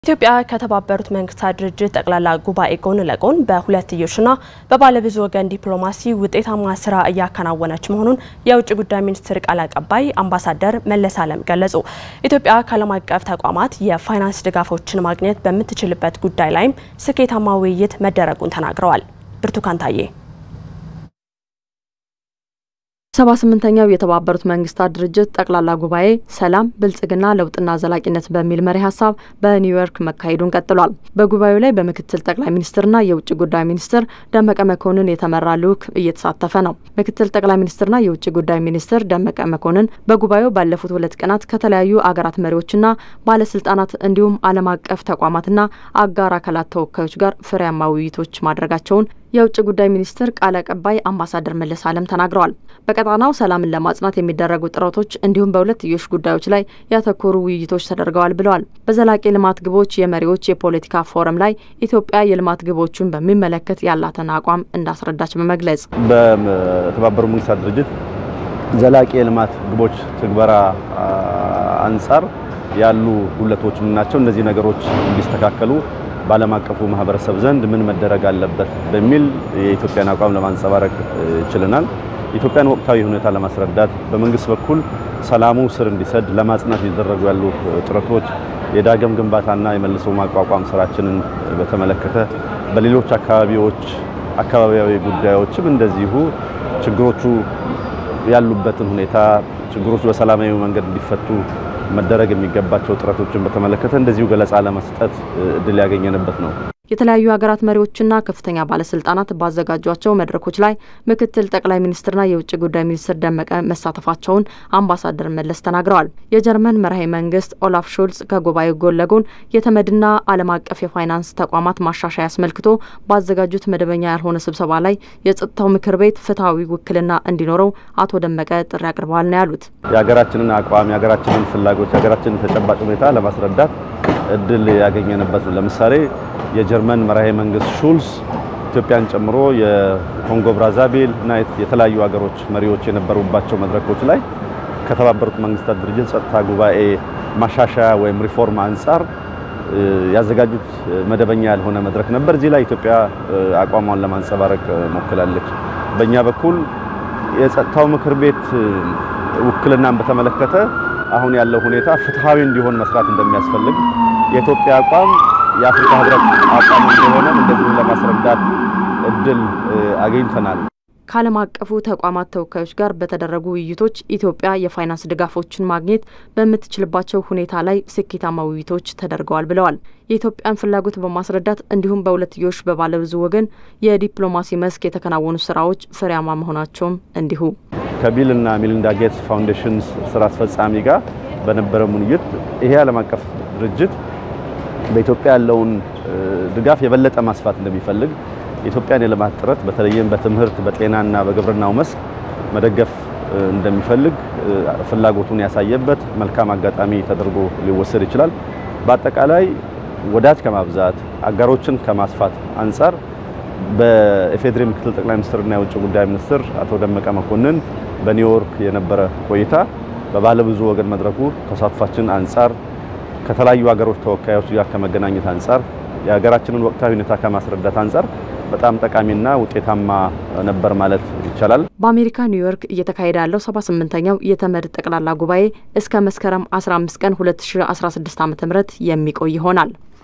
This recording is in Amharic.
ኢትዮጵያ ከተባበሩት መንግስታት ድርጅት ጠቅላላ ጉባኤ ጎን ለጎን በሁለትዮሽና በባለብዙ ወገን ዲፕሎማሲ ውጤታማ ስራ እያከናወነች መሆኑን የውጭ ጉዳይ ሚኒስትር ቃል አቀባይ አምባሳደር መለስ አለም ገለጹ። ኢትዮጵያ ከዓለም አቀፍ ተቋማት የፋይናንስ ድጋፎችን ማግኘት በምትችልበት ጉዳይ ላይም ስኬታማ ውይይት መደረጉን ተናግረዋል። ብርቱካን ታዬ ሰባ ስምንተኛው የተባበሩት መንግስታት ድርጅት ጠቅላላ ጉባኤ ሰላም፣ ብልጽግና፣ ለውጥና ዘላቂነት በሚል መሪ ሀሳብ በኒውዮርክ መካሄዱን ቀጥሏል። በጉባኤው ላይ በምክትል ጠቅላይ ሚኒስትርና የውጭ ጉዳይ ሚኒስትር ደመቀ መኮንን የተመራ ልዑክ እየተሳተፈ ነው። ምክትል ጠቅላይ ሚኒስትርና የውጭ ጉዳይ ሚኒስትር ደመቀ መኮንን በጉባኤው ባለፉት ሁለት ቀናት ከተለያዩ አገራት መሪዎችና ባለስልጣናት እንዲሁም ዓለም አቀፍ ተቋማትና አጋር አካላት ተወካዮች ጋር ፍሬያማ ውይይቶች ማድረጋቸውን የውጭ ጉዳይ ሚኒስትር ቃል አቀባይ አምባሳደር መለስ አለም ተናግረዋል። በቀጣናው ሰላምን ለማጽናት የሚደረጉ ጥረቶች እንዲሁም በሁለትዮሽ ጉዳዮች ላይ ያተኮሩ ውይይቶች ተደርገዋል ብለዋል። በዘላቂ ልማት ግቦች የመሪዎች የፖለቲካ ፎረም ላይ ኢትዮጵያ የልማት ግቦቹን በሚመለከት ያላትን አቋም እንዳስረዳች በመግለጽ በተባበሩት መንግስታት ድርጅት ዘላቂ የልማት ግቦች ትግበራ አንጻር ያሉ ጉድለቶች ምን ናቸው? እነዚህ ነገሮች እንዲስተካከሉ በዓለም አቀፉ ማህበረሰብ ዘንድ ምን መደረግ አለበት በሚል የኢትዮጵያን አቋም ለማንጸባረቅ ችለናል። የኢትዮጵያን ወቅታዊ ሁኔታ ለማስረዳት በመንግስት በኩል ሰላሙ ስር እንዲሰድ ለማጽናት እየተደረጉ ያሉ ጥረቶች፣ የዳግም ግንባታና የመልሶ ማቋቋም ስራችንን በተመለከተ በሌሎች አካባቢዎች አካባቢያዊ ጉዳዮችም እንደዚሁ ችግሮቹ ያሉበትን ሁኔታ ችግሮቹ በሰላማዊ መንገድ እንዲፈቱ መደረግ የሚገባቸው ጥረቶችን በተመለከተ እንደዚሁ ገለጻ ለመስጠት እድል ያገኘንበት ነው። የተለያዩ ሀገራት መሪዎችና ከፍተኛ ባለስልጣናት ባዘጋጇቸው መድረኮች ላይ ምክትል ጠቅላይ ሚኒስትርና የውጭ ጉዳይ ሚኒስትር ደመቀ መሳተፋቸውን አምባሳደር መለስ ተናግረዋል። የጀርመን መራሄ መንግስት ኦላፍ ሾልጽ ከጉባኤው ጎን ለጎን የተመድና ዓለም አቀፍ የፋይናንስ ተቋማት ማሻሻያ አስመልክቶ ባዘጋጁት መደበኛ ያልሆነ ስብሰባ ላይ የጸጥታው ምክር ቤት ፍትሐዊ ውክልና እንዲኖረው አቶ ደመቀ ጥሪ አቅርበዋል ነው ያሉት። የሀገራችንን አቋም፣ የሀገራችንን ፍላጎት፣ የሀገራችንን ተጨባጭ ሁኔታ ለማስረዳት እድል ያገኘንበት ነው። ለምሳሌ የጀርመን መራሄ መንግስት ሹልስ ኢትዮጵያን ጨምሮ የኮንጎ ብራዛቪል እና የተለያዩ ሀገሮች መሪዎች የነበሩባቸው መድረኮች ላይ ከተባበሩት መንግስታት ድርጅት ጸጥታ ጉባኤ ማሻሻያ ወይም ሪፎርም አንጻር ያዘጋጁት መደበኛ ያልሆነ መድረክ ነበር። እዚህ ላይ ኢትዮጵያ አቋሟን ለማንጸባረቅ ሞክላለች። በእኛ በኩል የጸጥታው ምክር ቤት ውክልናን በተመለከተ አሁን ያለው ሁኔታ ፍትሐዊ እንዲሆን መስራት እንደሚያስፈልግ የኢትዮጵያ አቋም የአፍሪካ ህብረት አቋም እንደሆነ እንደዚሁ ለማስረዳት እድል አግኝተናል። ከዓለም አቀፉ ተቋማት ተወካዮች ጋር በተደረጉ ውይይቶች ኢትዮጵያ የፋይናንስ ድጋፎችን ማግኘት በምትችልባቸው ሁኔታ ላይ ስኬታማ ውይይቶች ተደርገዋል ብለዋል። የኢትዮጵያን ፍላጎት በማስረዳት እንዲሁም በሁለትዮሽ በባለብዙ ወገን የዲፕሎማሲ መስክ የተከናወኑ ስራዎች ፍሬያማ መሆናቸውም እንዲሁ ከቢል እና ሚሊንዳ ጌትስ ፋውንዴሽን ስራ አስፈጻሚ ጋር በነበረ ውይይት ይሄ ዓለም አቀፍ ድርጅት በኢትዮጵያ ያለውን ድጋፍ የበለጠ ማስፋት እንደሚፈልግ የኢትዮጵያን የልማት ጥረት በተለይም በትምህርት በጤናና በግብርናው መስክ መደገፍ እንደሚፈልግ ፍላጎቱን ያሳየበት መልካም አጋጣሚ ተደርጎ ሊወሰድ ይችላል። በአጠቃላይ ወዳጅ ከማብዛት አጋሮችን ከማስፋት አንጻር በኢፌዴሪ ምክትል ጠቅላይ ሚኒስትርና የውጭ ጉዳይ ሚኒስትር አቶ ደመቀ መኮንን በኒውዮርክ የነበረ ቆይታ በባለብዙ ወገን መድረኩ ተሳትፏችን አንጻር ከተለያዩ ሀገሮች ተወካዮች ጋር ከመገናኘት አንጻር የሀገራችንን ወቅታዊ ሁኔታ ከማስረዳት አንጻር በጣም ጠቃሚና ውጤታማ ነበር ማለት ይቻላል። በአሜሪካ ኒውዮርክ እየተካሄደ ያለው 78ኛው የተመድ ጠቅላላ ጉባኤ እስከ መስከረም 15 ቀን 2016 ዓ.ም የሚቆይ ይሆናል።